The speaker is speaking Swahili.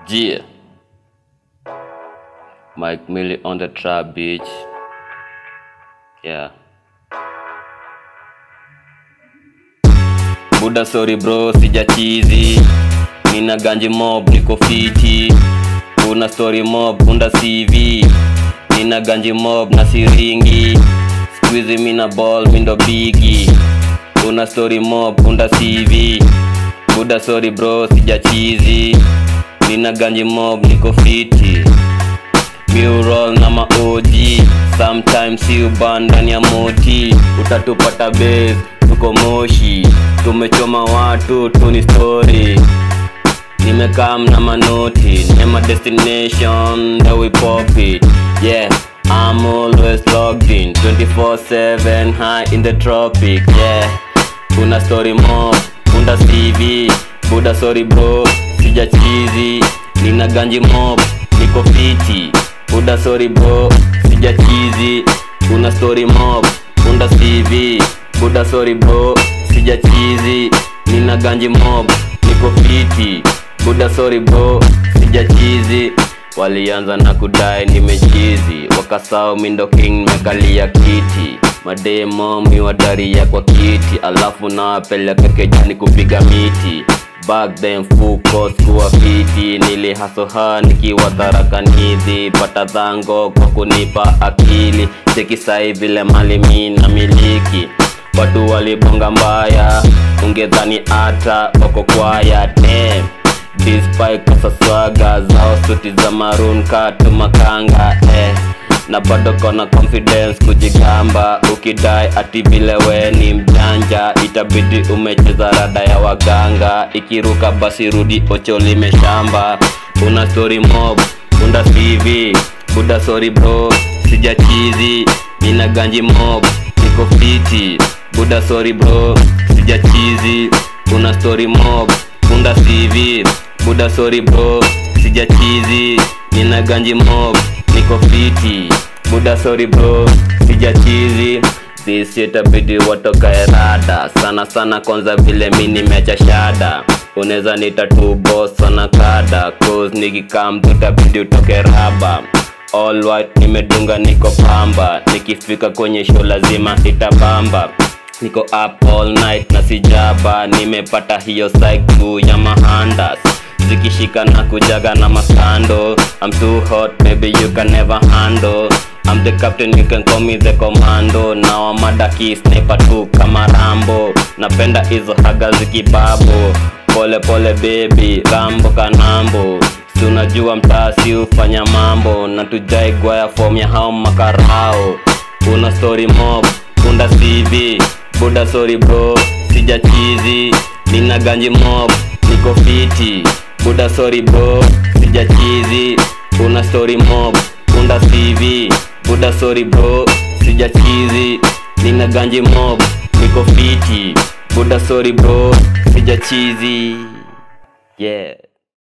Yeah. Mike Millie on the trap beach. Yeah. Buda sorry bro, sija chizi. Nina ganji mob, niko fiti. Una story mob, unda CV. Nina ganji mob na siringi. Squeezy mina ball, mindo bigi. Una story mob, unda CV. Buda sorry bro, sija chizi. Nina ganji mob, niko fiti. Mural na maoji sometimes si uban ndani ya moti utatupata base tuko moshi tumechoma watu tuni story nimekam na manoti nema destination that we pop it yeah I'm always logged in 24/7 high in the tropic yeah kuna story mob unda CV buda sorry bro sija chizi nina ganji mob niko fiti buda sorry bro sija chizi kuna story mob unda CV buda sorry bro sija chizi nina ganji mob niko fiti buda sorry bro sija chizi walianza na kudai nimechizi wakasao mindo king mekalia kiti mademo miwadaria kwa kiti alafu nawapeleka kejani kupiga miti back then full course kuwa fiti nilihasoha nikiwa tharakanithi pata dhango kwa kunipa akili sekisai vile mali mi na miliki watu walibonga mbaya ungedhani hata wako kwaya damn despite kosa swaga zao suti za maroon katu makanga eh na bado kona confidence kujigamba ukidai ati vile we ni mjanja itabidi umecheza rada ya waganga ikiruka basi rudi ocho limeshamba una story mob unda CV buda sorry bro sija chizi nina ganji mob niko fiti buda sorry bro sija chizi una story mob unda CV buda sorry bro sija chizi nina ganji mob niko fiti buda sorry bro sija chizi this itabidi watokae rada sana sana kwanza vile mi nimeacha shada unaweza nita tu boss sana kada cause nikikam tutabidi utoke raba all white nimedunga niko pamba nikifika kwenye show lazima itabamba niko up all night na sijaba nimepata hiyo psyche ya mahandas zikishika na kujaga na masando I'm too hot maybe you can never handle I'm the captain you can call me the commando now I'm madaki sniper tu kama Rambo napenda hizo haga zikibabo pole pole baby Rambo kanambo si unajua mtasi hufanya mambo na tujai gwaya form ya hao makarao una story mob unda CV buda sorry bro sija chizi nina ganji mob niko fiti buda sorry bro sija chizi una story mob unda CV buda sorry bro sija chizi nina ganji mob niko fiti buda sorry bro sija chizi yeah